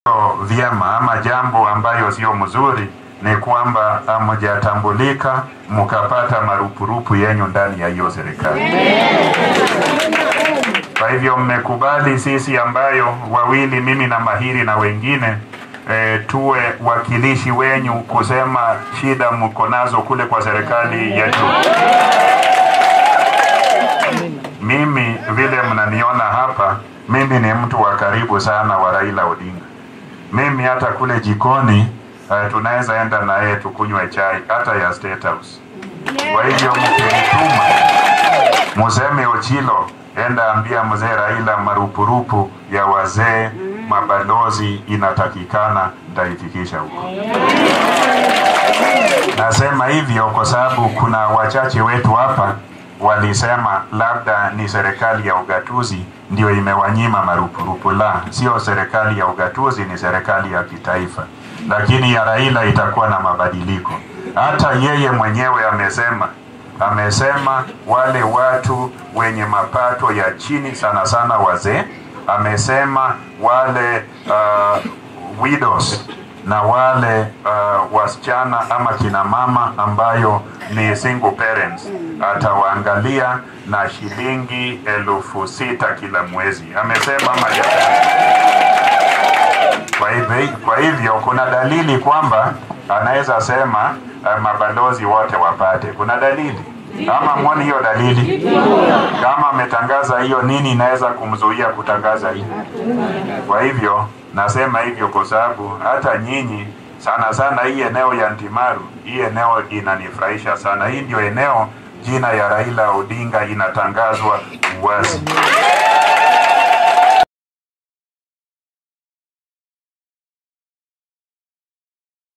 vyema ama jambo ambayo sio mzuri ni kwamba hamjatambulika mkapata marupurupu yenyu ndani ya hiyo serikali. Kwa hivyo mmekubali sisi ambayo wawili, mimi na Mahiri na wengine e, tuwe wakilishi wenyu kusema shida mko nazo kule kwa serikali ya juu. Mimi vile mnaniona hapa, mimi ni mtu wa karibu sana wa Raila Odinga. Mimi hata kule jikoni uh, tunaweza enda na yeye tukunywe chai hata ya State House. Kwa hivyo mkinituma museme Ochilo, enda ambia mzee Raila marupurupu ya wazee mabalozi inatakikana, nitaifikisha huko. Nasema hivyo kwa sababu kuna wachache wetu hapa walisema labda ni serikali ya ugatuzi ndio imewanyima marupurupu. La, sio serikali ya ugatuzi, ni serikali ya kitaifa, lakini ya Raila itakuwa na mabadiliko. Hata yeye mwenyewe amesema amesema wale watu wenye mapato ya chini sana sana wazee, amesema wale uh, widows na wale uh, wasichana ama kina mama ambayo ni single parents atawaangalia na shilingi elfu sita kila mwezi, amesema majadili. Kwa hivyo, kwa hivyo kuna dalili kwamba anaweza sema uh, mabalozi wote wapate. Kuna dalili ama mwoni hiyo dalili? Kama ametangaza hiyo, nini inaweza kumzuia kutangaza hiyo? Kwa hivyo nasema hivyo kwa sababu hata nyinyi sana sana, hii eneo ya Ntimaru, hii eneo inanifurahisha sana. Hii ndio eneo jina ya Raila Odinga inatangazwa wazi.